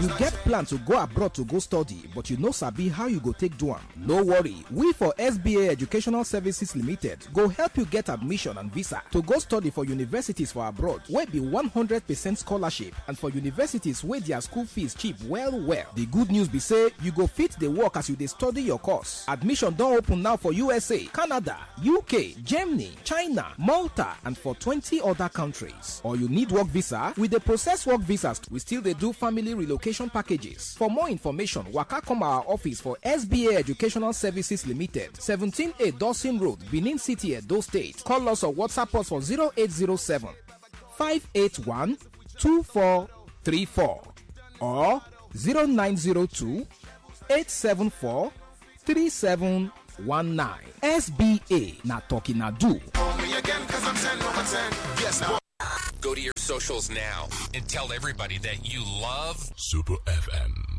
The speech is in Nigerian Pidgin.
You get plan to go abroad to go study, but you no sabi how you go take do am. No worry, we for SBA Educational Services Limited go help you get admission and visa to go study for universities for abroad wey be 100% scholarship and for universities wey their school fees cheap well well. The good news be say you go fit dey work as you dey study your course. Admission don open now for USA, Canada, UK, Germany, China, Malta and for 20 other countries. Or you need work visa, we dey process work visas. We still dey do family relocation packages. For more information, waka come our office for SBA Educational Services Limited, 17A Dawson Road, Benin City, Edo State. Call us or WhatsApp us for 0807 581 2434 or 0902 874 3719. SBA na talking na do. Go to your socials now and tell everybody that you love Super FM.